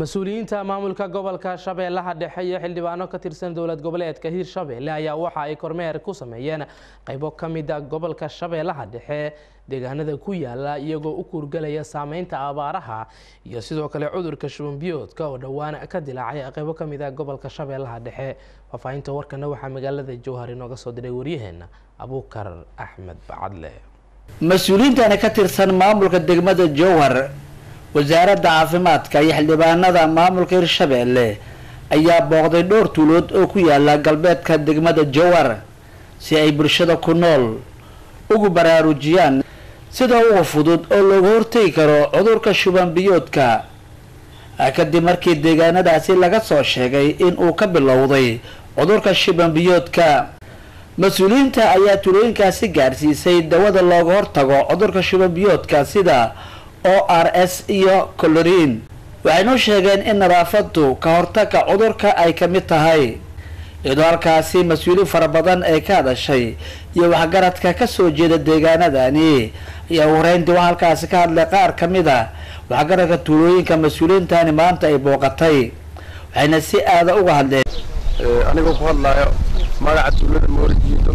mas-uuliyiinta maamulka gobolka shabeellaha dhexe iyo xildhibaano ka tirsan dowlad goboleedka hiirshabeelle ayaa waxa ay kormeer ku sameeyeen qaybo ka mid a gobolka shabeellaha dhexe deegaanada ku yaala iyagoo u kuurgalaya saameynta abaaraha iyo sidoo kale cudurka shubanbiyoodka oo dhowaan ka dilaacay qaybo ka mid a gobolka shabeellaha dhexe faahfaahinta warkana waxaa magaalada jowhar inooga soo diray waryaheena abuukar axmed bacadle mas-uuliyiintani ka tirsan maamulka degmada jowhar wasaaradda caafimaadka iyo xildhibaanada maamulka hirshabeelle ayaa booqday dhowr tuulood oo ku yaala galbeedka degmada jowhar si ay bulshada ku nool ugu baraarujiyaan sida uga fudud oo looga hortegi karo cudurka shuban biyoodka kadib markii deegaanadaasi laga soo sheegay in uu ka bilowday cudurka shuban biyoodka mas-uuliyiinta ayaa tuulooyinkaasi gaarsiisay dawada looga hortago cudurka shuban biyoodka sida o r s iyo coloriin waxaynu sheegeen in nadaafadu ka hortagga cudurka ay ka mid tahay iyadoo halkaasi mas-uuliin fara badan ay ka hadashay iyo waxgaradka kasoo jeeda deegaanadani ayaa ugu horeyntii waxaa halkaasi ka hadlay qaar ka mid a waxgaradka tuulooyinka mas-uuliyiintani maanta ay booqatay waxayna si aada uga hadleen anigoo ku hadlaayo magaca tuulada moorijiido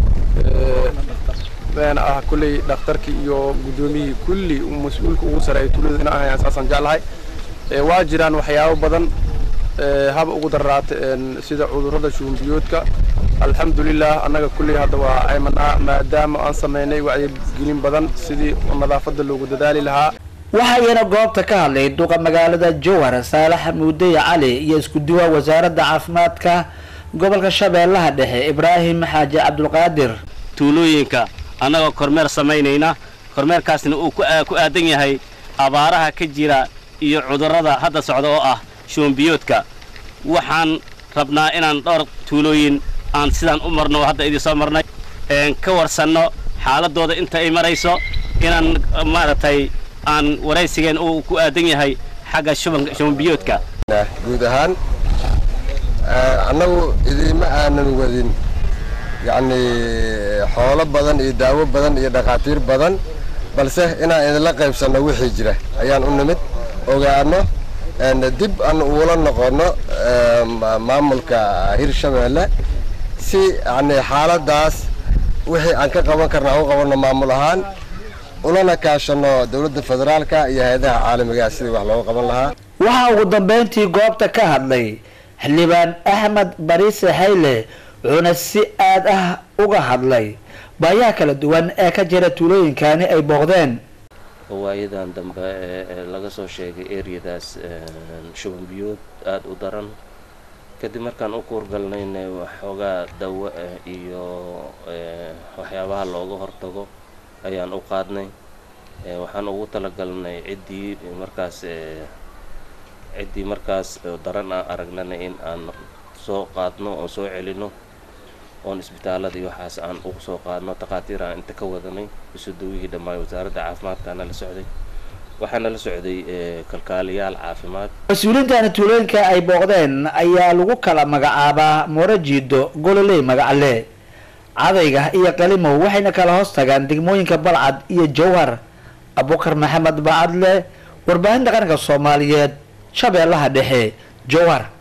beena ah kulley dhakhtarkii iyo guddoomiyihii kulli mas-uulka ugu sareeya tuulada ina ahayaan saasaan jeclahay waa jiraan waxyaabo badan haba ugu dararaata sida cudurrada shubanbiyoodka alxamdulilah annaga kulley hadda waa aymanaa maadaama aan samaynay wacyigelin badan sidii nadaafadda loogu dadaali lahaa waxaa iyana goobta ka hadlay duqa magaalada jowhar saalax muudeye cali iyo isku duwa wasaaradda caafimaadka gobolka shabeellaha dhexe ibraahim xaaji cabdulqaadir tuulooyinka annagoo kormeer samaynayna kormeerkaasna uu ku aadan yahay abaaraha ka jira iyo cudurrada hadda socda oo ah shubanbiyoodka waxaan rabnaa inaan dhowr tuulooyin aan sidaan u marno hadda idin soo marnay ka warsanno xaaladooda inta ay marayso inaan maaragtay aan waraysigeen uu ku aadan yahay xagga shubanbiyoodka guud ahaan annagu idiima aanan wadin yacnii xoolo badan iyo daawo badan iyo dhakhaatiir badan balse inaan idinla qaybsanno wixii jira ayaan u nimid ogaano dib aan uula noqonno maamulka hirshabeelle si yacnii xaaladdaas wixii aan ka qaban karna aan u qabanno maamul ahaan ulana kaashanno dowladda federaalka iyo hay-adaha caalamigaha sidii wax looga qaban lahaa waxaa ugu dambeyntii goobta ka hadlay xildhibaan axmed bariise hayle wuxuuna si aad ah uga hadlay baayaha kala duwan ee ka jira tuulooyinkani ay booqdeen waayadan dambe ee laga soo sheegay eryadaas shubanbiyood aada u daran kadib markaan u kuurgalnayna waxoogaa dawo ah iyo waxyaabaha looga hortago ayaan u qaadnay waxaan ugu talagalnay ciddii markaas ciddii markaas daran aan aragnana in aan soo qaadno oon soo celino oon isbitaalada iyo waxaas aan ugu soo qaadno takhaatiir aan inta ka wadanay isudawihii dhammaan wasaaradda caafimaadkaana la socday waxaana la socday kalkaaliyaal caafimaad mas-uuliyiintani tuulooyinka ay booqdeen ayaa lagu kala magacaabaa morajiido gololey magacle cadayga iyo qalimow waxayna kala hoos tagaan degmooyinka balcad iyo jowhar abukar maxamed bacadle warbaahinta qaranka soomaaliyeed shabeellaha dhexe jowhar